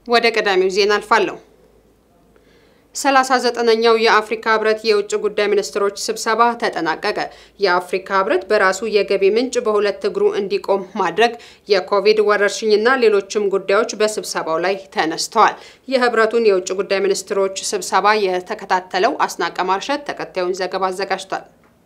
ወደ ቀዳሚው ዜና አልፋለሁ። ሰላሳ ዘጠነኛው የአፍሪካ ህብረት የውጭ ጉዳይ ሚኒስትሮች ስብሰባ ተጠናቀቀ። የአፍሪካ ህብረት በራሱ የገቢ ምንጭ በሁለት እግሩ እንዲቆም ማድረግ፣ የኮቪድ ወረርሽኝና ሌሎችም ጉዳዮች በስብሰባው ላይ ተነስተዋል። የህብረቱን የውጭ ጉዳይ ሚኒስትሮች ስብሰባ የተከታተለው አስናቀ ማርሸት ተከታዩን ዘገባ አዘጋጅቷል።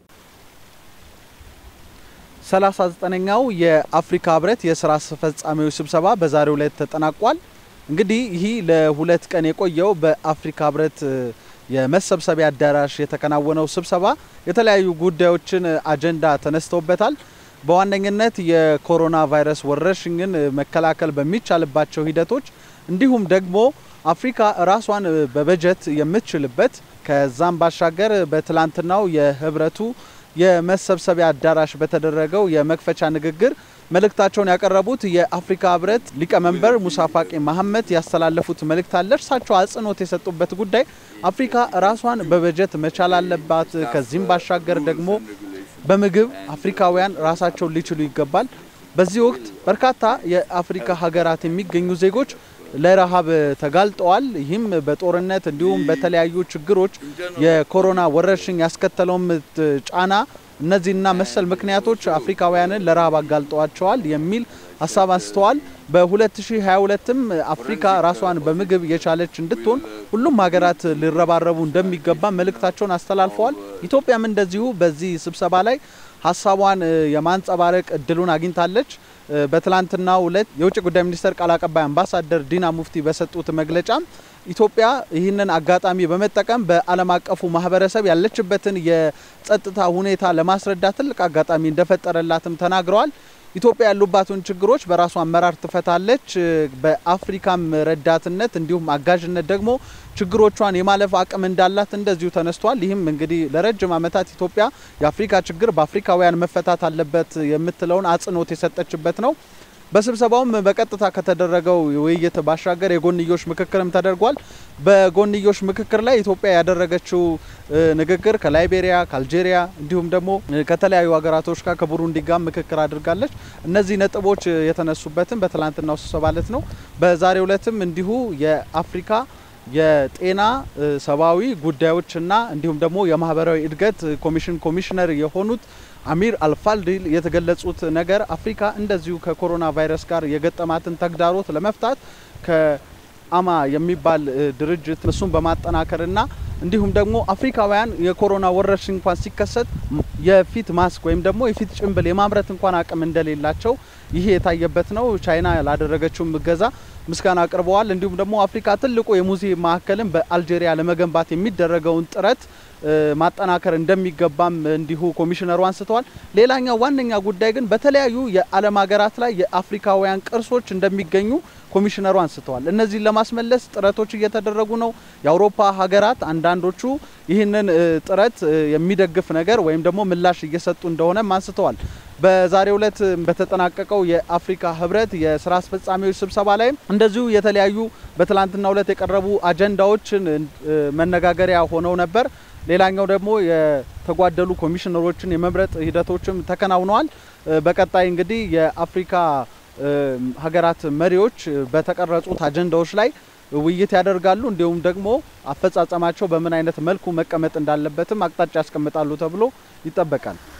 ሰላሳ ዘጠነኛው የአፍሪካ ህብረት የስራ አስፈጻሚዎች ስብሰባ በዛሬው ዕለት ተጠናቋል። እንግዲህ ይህ ለሁለት ቀን የቆየው በአፍሪካ ህብረት የመሰብሰቢያ አዳራሽ የተከናወነው ስብሰባ የተለያዩ ጉዳዮችን አጀንዳ ተነስተውበታል። በዋነኝነት የኮሮና ቫይረስ ወረርሽኝን መከላከል በሚቻልባቸው ሂደቶች እንዲሁም ደግሞ አፍሪካ ራሷን በበጀት የምትችልበት ከዛም ባሻገር በትላንትናው የህብረቱ የመሰብሰቢያ አዳራሽ በተደረገው የመክፈቻ ንግግር መልእክታቸውን ያቀረቡት የአፍሪካ ህብረት ሊቀመንበር ሙሳ ፋቂ መሐመድ ያስተላለፉት መልእክት አለ። እርሳቸው አጽንኦት የሰጡበት ጉዳይ አፍሪካ ራሷን በበጀት መቻል አለባት። ከዚህም ባሻገር ደግሞ በምግብ አፍሪካውያን ራሳቸውን ሊችሉ ይገባል። በዚህ ወቅት በርካታ የአፍሪካ ሀገራት የሚገኙ ዜጎች ለረሃብ ተጋልጠዋል። ይህም በጦርነት እንዲሁም በተለያዩ ችግሮች የኮሮና ወረርሽኝ ያስከተለውም ጫና እነዚህና መሰል ምክንያቶች አፍሪካውያንን ለረሃብ አጋልጠዋቸዋል የሚል ሀሳብ አንስተዋል። በ2022ም አፍሪካ ራሷን በምግብ የቻለች እንድትሆን ሁሉም ሀገራት ሊረባረቡ እንደሚገባ መልእክታቸውን አስተላልፈዋል። ኢትዮጵያም እንደዚሁ በዚህ ስብሰባ ላይ ሀሳቧን የማንጸባረቅ እድሉን አግኝታለች። በትላንትናው ዕለት የውጭ ጉዳይ ሚኒስቴር ቃል አቀባይ አምባሳደር ዲና ሙፍቲ በሰጡት መግለጫ ኢትዮጵያ ይህንን አጋጣሚ በመጠቀም በዓለም አቀፉ ማህበረሰብ ያለችበትን የጸጥታ ሁኔታ ለማስረዳት ትልቅ አጋጣሚ እንደፈጠረላትም ተናግረዋል። ኢትዮጵያ ያሉባትን ችግሮች በራሷ አመራር ትፈታለች። በአፍሪካም ረዳትነት እንዲሁም አጋዥነት ደግሞ ችግሮቿን የማለፍ አቅም እንዳላት እንደዚሁ ተነስቷል። ይህም እንግዲህ ለረጅም ዓመታት ኢትዮጵያ የአፍሪካ ችግር በአፍሪካውያን መፈታት አለበት የምትለውን አጽንኦት የሰጠችበት ነው። በስብሰባውም በቀጥታ ከተደረገው ውይይት ባሻገር የጎንዮሽ ምክክርም ተደርጓል። በጎንዮሽ ምክክር ላይ ኢትዮጵያ ያደረገችው ንግግር ከላይቤሪያ፣ ከአልጄሪያ እንዲሁም ደግሞ ከተለያዩ ሀገራቶች ጋር ከቡሩንዲ ጋር ምክክር አድርጋለች። እነዚህ ነጥቦች የተነሱበትም በትላንትናው ስብሰባ ዕለት ነው። በዛሬው ዕለትም እንዲሁ የአፍሪካ የጤና ሰብአዊ ጉዳዮችና እንዲሁም ደግሞ የማህበራዊ እድገት ኮሚሽን ኮሚሽነር የሆኑት አሚር አልፋልዲል የተገለጹት ነገር አፍሪካ እንደዚሁ ከኮሮና ቫይረስ ጋር የገጠማትን ተግዳሮት ለመፍታት ከአማ የሚባል ድርጅት እሱን በማጠናከርና እንዲሁም ደግሞ አፍሪካውያን የኮሮና ወረርሽኝ እንኳን ሲከሰት የፊት ማስክ ወይም ደግሞ የፊት ጭንብል የማምረት እንኳን አቅም እንደሌላቸው ይሄ የታየበት ነው። ቻይና ላደረገችው እገዛ ምስጋና አቅርበዋል። እንዲሁም ደግሞ አፍሪካ ትልቁ የሙዚየም ማዕከልን በአልጄሪያ ለመገንባት የሚደረገውን ጥረት ማጠናከር እንደሚገባም እንዲሁ ኮሚሽነሩ አንስተዋል። ሌላኛው ዋነኛ ጉዳይ ግን በተለያዩ የዓለም ሀገራት ላይ የአፍሪካውያን ቅርሶች እንደሚገኙ ኮሚሽነሩ አንስተዋል። እነዚህን ለማስመለስ ጥረቶች እየተደረጉ ነው። የአውሮፓ ሀገራት አንዳንዶቹ ይህንን ጥረት የሚደግፍ ነገር ወይም ደግሞ ምላሽ እየሰጡ እንደሆነም አንስተዋል። በዛሬው ዕለት በተጠናቀቀው የአፍሪካ ህብረት የስራ አስፈጻሚዎች ስብሰባ ላይ እንደዚሁ የተለያዩ በትላንትናው ዕለት የቀረቡ አጀንዳዎችን መነጋገሪያ ሆነው ነበር። ሌላኛው ደግሞ የተጓደሉ ኮሚሽነሮችን የመምረጥ ሂደቶችም ተከናውነዋል። በቀጣይ እንግዲህ የአፍሪካ ሀገራት መሪዎች በተቀረጹት አጀንዳዎች ላይ ውይይት ያደርጋሉ። እንዲሁም ደግሞ አፈጻጸማቸው በምን አይነት መልኩ መቀመጥ እንዳለበትም አቅጣጫ ያስቀምጣሉ ተብሎ ይጠበቃል።